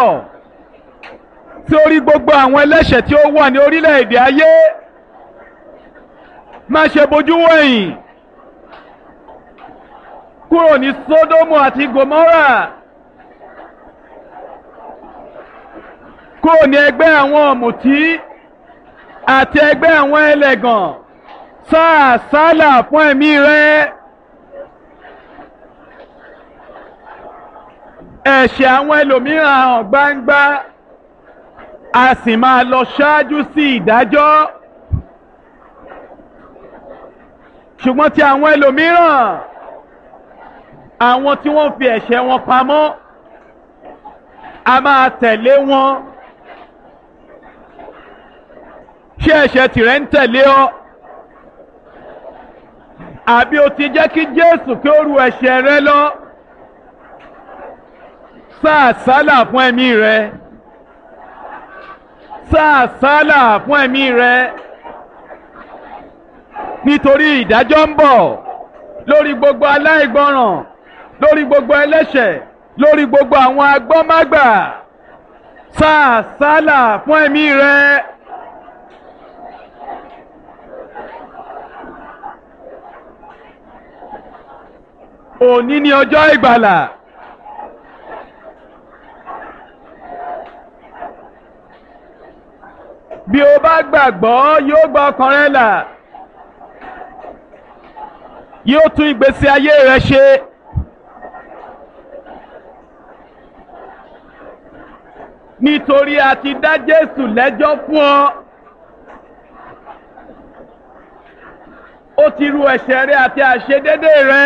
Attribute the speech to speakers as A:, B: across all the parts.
A: bọ̀ sí orí gbogbo àwọn ẹlẹ́ṣẹ̀ tí ó wà ní orílẹ̀-èdè ayé má ṣe bojú wẹ̀yìn kúrò ní Sódómù àti Gòmórà kúrò ní ẹgbẹ́ àwọn ọ̀mùtí àti ẹgbẹ́ àwọn ẹlẹ́gàn sáà sálà fún ẹ̀mí rẹ. ẹ̀ṣẹ̀ àwọn ẹlòmíràn hàn gbangba a sì máa lọ ṣáájú sí ìdájọ́ ṣùgbọ́n ti àwọn ẹlòmíràn àwọn tí wọ́n fi ẹ̀ṣẹ̀ wọn pamọ́ a máa tẹ̀lé wọn ṣé ẹ̀ṣẹ̀ tìrẹ ń tẹ̀lé ọ àbí o ti jẹ́ kí Jésù kí ó ru ẹ̀ṣẹ̀ rẹ lọ sáà sálà fún ẹ̀mí rẹ sáà sálà fún ẹ̀mí rẹ nítorí ìdájọ́ ń bọ̀ lórí gbogbo aláìgbọràn lórí gbogbo ẹlẹ́ṣẹ̀ lórí gbogbo àwọn agbọ́mágbà sáà sálà fún ẹ̀mí rẹ. òní ni ọjọ́ ìgbàlà. bí o bá gbàgbọ́ yóò gba ọkàn rẹ là yóò tún ìgbésí ayé rẹ ṣe. nítorí a ti dá Jésù lẹ́jọ́ fún ọ. ó ti ru ẹ̀ṣẹ̀ rẹ àti àṣedédé rẹ.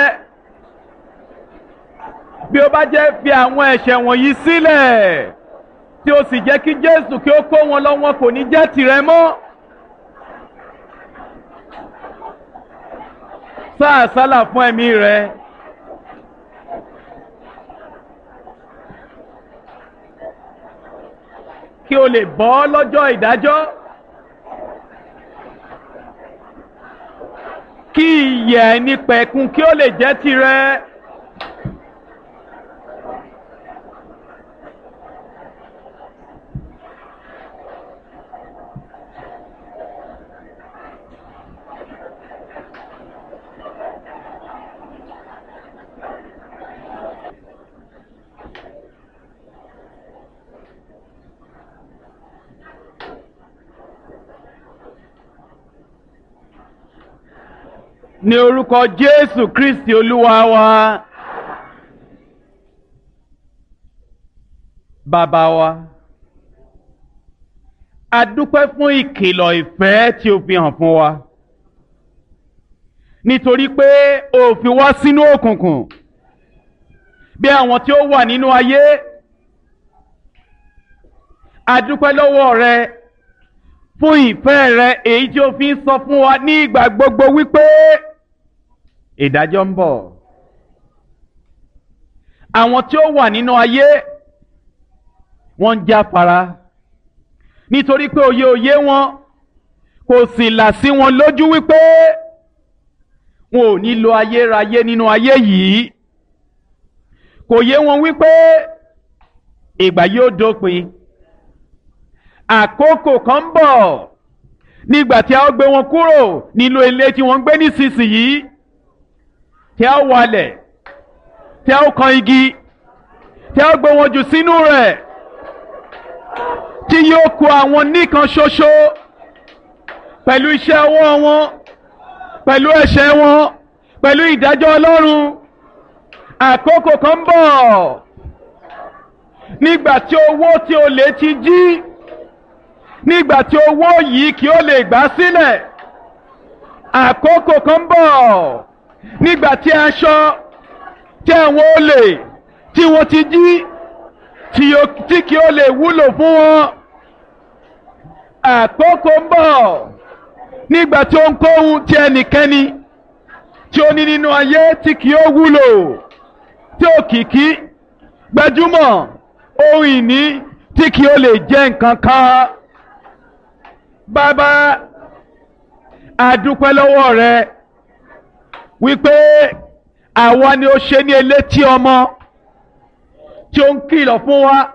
A: bí o bá jẹ́ fi àwọn ẹ̀ṣẹ̀ wọ̀nyí sílẹ̀ tí o sì jẹ́ kí Jésù kí ó kó wọn lọ wọn kò ní jẹ́ tìrẹ mọ́. sáà sálà fún ẹ̀mí rẹ. kí o lè bọ́ lọ́jọ́ ìdájọ́. kí ìyè ẹni pẹ̀kun kí ó lè jẹ́ tìrẹ. ní orúkọ Jésù Kristi Olúwa wa bàbá wa a dúpẹ́ fún ìkìlọ̀ ìfẹ́ tí o fi hàn fún wa nítorí pé o fi wá sínú òkùnkùn bí àwọn tí ó wà nínú ayé a dúpẹ́ lọ́wọ́ rẹ fún ìfẹ́ rẹ èyí tí o fi ń sọ fún wa ní ìgbà gbogbo wípé ìdájọ́ ń bọ̀. àwọn tí ó wà nínú ayé wọ́n ń jáfara nítorí pé òye òye wọn kò sì là sí wọn lójú wípé wọn ò ní lo ayérayé nínú ayé yìí kò yé wọn wípé ìgbà yóò dópin àkókò kan ń bọ̀ nígbà tí a ó gbé wọn kúrò nínú ilé tí wọ́n ń gbé nísinsìnyí tí a ó walẹ̀ tí a ó kan igi tí a ó gbé wọn jù sínú rẹ̀ tí yóò kó àwọn nìkan ṣoṣo pẹ̀lú iṣẹ́ ọwọ́ wọn pẹ̀lú ẹ̀ṣẹ̀ wọn pẹ̀lú ìdájọ́ Ọlọ́run àkókò kan ń bọ̀ nígbà tí owó tí o lè ti jí nígbà tí owó yìí kí ó lè gbà sílẹ̀ àkókò kan ń bọ̀ nígbà tí aṣọ tí àwọn olè tí wọ́n ti jí tí kí ó lè wúlò fún wọn àkókò ń bọ̀ nígbà tí ó ń kó ohun tí ẹnikẹ́ni tí ó ní nínú ayé tí kì ó wúlò tí òkìkí gbajúmọ̀ ohun ìní tí kì ó lè jẹ́ nǹkan kan bàbá àdúpẹ́ lọ́wọ́ rẹ wípé àwa ni ó ṣe ní elétí ọmọ tí ó ń kìlọ̀ fún wa